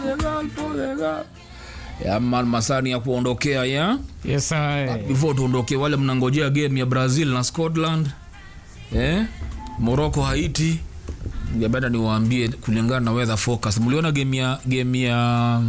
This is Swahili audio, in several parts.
the girl, for the girl. Ya man masani ya kuondokea ya Yes, I. before tuondoke wale mnangojea game ya brazil na scotland eh? morocco haiti ngependa niwaambie kulingana na weather focus mliona game ya game ya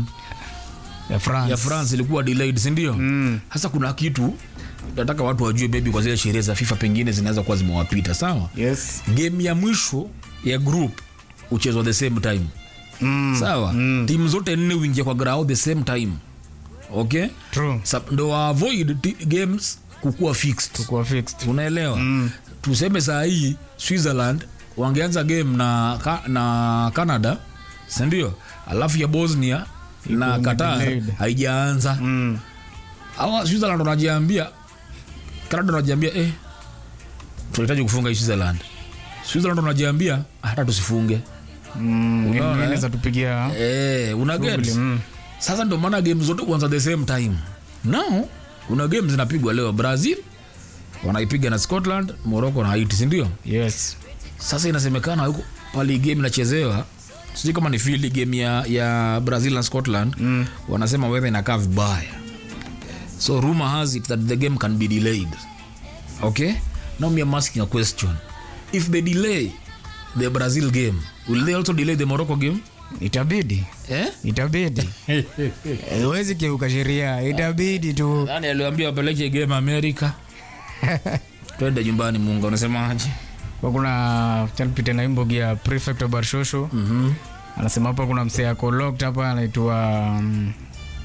Ya France. ya france ilikuwa delayed sindio Mm. sasa kuna kitu nataka watu wajue bebi kwa zile sherehe za fifa pengine zinaweza kuwa zimewapita sawa Yes. game ya mwisho ya group uchezwa the same time Mm. sawa Mm. timu zote nne uingia kwa grao the same time okay True. Sa- ndo wa avoid ti- games kukuwa fixed Kuwa fixed. unaelewa Mm. tuseme saa hii switzerland wangeanza game na, ka, na canada sindio alafu ya bosnia na Iko qatar delayed. haijaanza Mm. awa switzerland wanajiambia canada wanajiambia eh, tunahitaji kufunga hii switzerland switzerland wanajiambia hata tusifunge Mm. Unaona, eh? Inaweza tupigia eh, una get shughuli. Mm. sasa ndo maana game zote kuanza the same time now kuna game zinapigwa leo brazil wanaipiga na scotland morocco na haiti sindio Yes. sasa inasemekana huko pale game inachezewa sijui kama ni fili game ya, ya brazil na scotland Mm. wanasema weather inakaa vibaya so rumor has it that the game can be delayed okay now me I'm asking a question if they delay the brazil game will they also delay the morocco game Itabidi. eh? Itabidi. Huwezi kiuka sheria. Itabidi tu. nani aliwambia wapeleke game america twende nyumbani munga unasemaje Kwa kuna chanpite na imbogi ya prefect wa Barshosho. mm-hmm. Anasema hapa kuna msee ako locked hapa anaitwa um,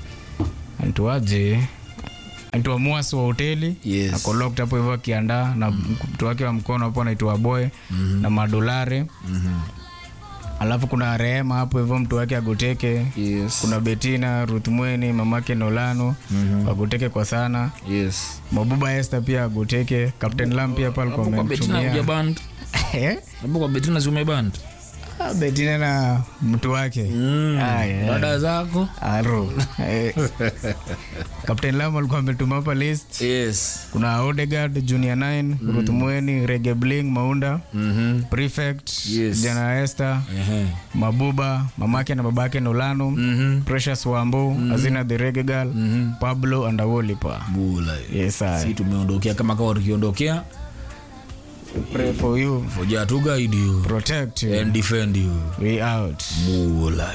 anaitwaje? Anaitwa Muas wa hoteli. Yes. Ako locked hapo hivyo akiandaa na mtu wake wa mkono hapo anaitwa Boy na madolare. Mm-hmm. Alafu kuna Rehema hapo hivyo mtu wake agoteke. yes. Kuna Betina, Ruth Mweni, mamake Nolano Mhm. wagoteke kwa sana. yes. Mabuba Esther pia agoteke. Captain Lam pia pale Hapo kwa betina amemtumia. uja band Eh? hapo kwa betina si umeband Ah, Betina na mtu wake. mm. Ah, yeah. dada zako Aro. Eh. Captain Lam alikuwa ametuma hapa list. yes. Kuna Odegaard, Junior 9, Ruth Mweni, Rege Bling, Maunda, mm-hmm. Prefect, Yes. Jana Esther, uh-huh. Mabuba, mamake na babake Nolano, mm-hmm. Precious Wambo, Azina the Reggae Girl, Mhm. Pablo Andawolipa. bula Yes, I si tumeondokea kama kawa tukiondokea pray for you, foja to guide you protect you. and defend you We out. bula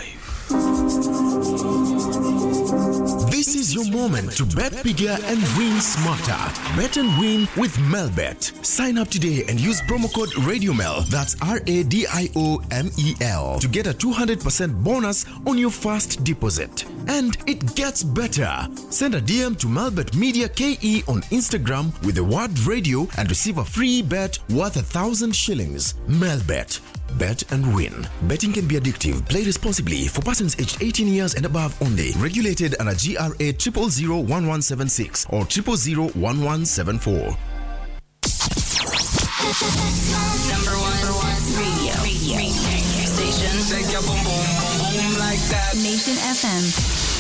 This is your moment to bet bigger and win smarter. Bet and win with Melbet. Sign up today and use promo code RadioMel. That's R A D I O M E L to get a 200% bonus on your first deposit. And it gets better. Send a DM to Melbet Media KE on Instagram with the word radio and receive a free bet worth a thousand shillings. Melbet. Bet and win. Betting can be addictive. Play responsibly for persons aged 18 years and above only. Regulated under GRA 0001176 or 0001174. Number one, number one radio. Radio. radio. Station. Shake your boom boom boom boom like that. Nation FM.